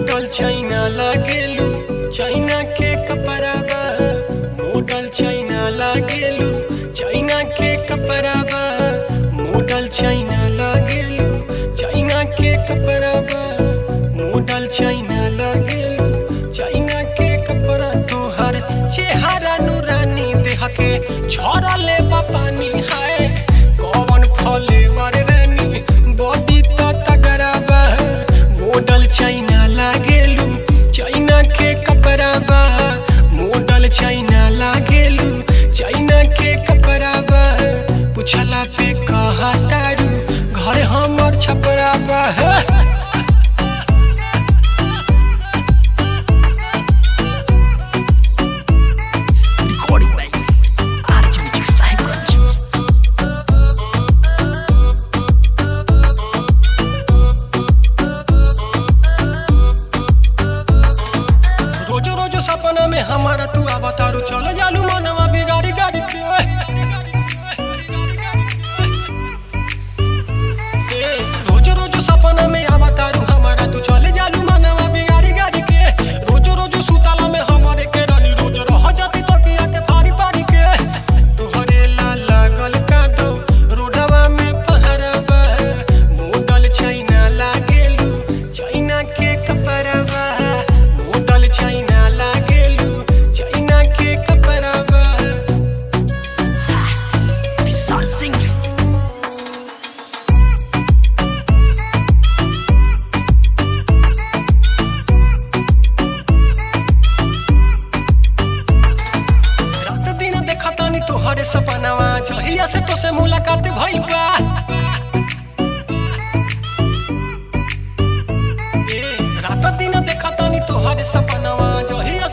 Model China लागेलू China के कपड़ा बा मोडल चाइना लागेलू चाइना के कपड़ा बा मोडल चाइना लागेलू चाइना के कपड़ा बा मोडल चाइना लागेलू चाइना के कपड़ा तोहर चेहरा नूरानी देह के झरले बा पानी है कौन फले वर रानी बॉडी तो तगड़ा बा मॉडल चाइना लागेलू चाइना के कपड़ा बा मॉडल चाइना लागेलू चाइना के कपड़ा बा पूछला पे कहा तारू घर हमर छपरा बा Recording by RJ Music Cycles. रोजो रोजो सपना में हमारा तू अवतारू चल जालू मनवा बिगाड़ी गाड़ी के ए, रोजो रोजो सपना में अवतारू हमारा तू चले जालू मनवा बिगाड़ी गाड़ी के रोजो रोजो सुताला में हमारे के रानी रोज रह जाती तो किया के फाड़ी फाड़ी के तोहरे ला लागल का दो रोडवा में पहरवा मोडल चाइना लागेलू चाइना के कपड़वा मोडल चाइना लागेलू चाइना के कपड़वा Vishal Singh. रात दिन देखा तानी तोहरे सपनावा जहिया से तो से मुलाकात भइल बा ए, रात दिन देखा तानी तोहरे सपनावा जहिया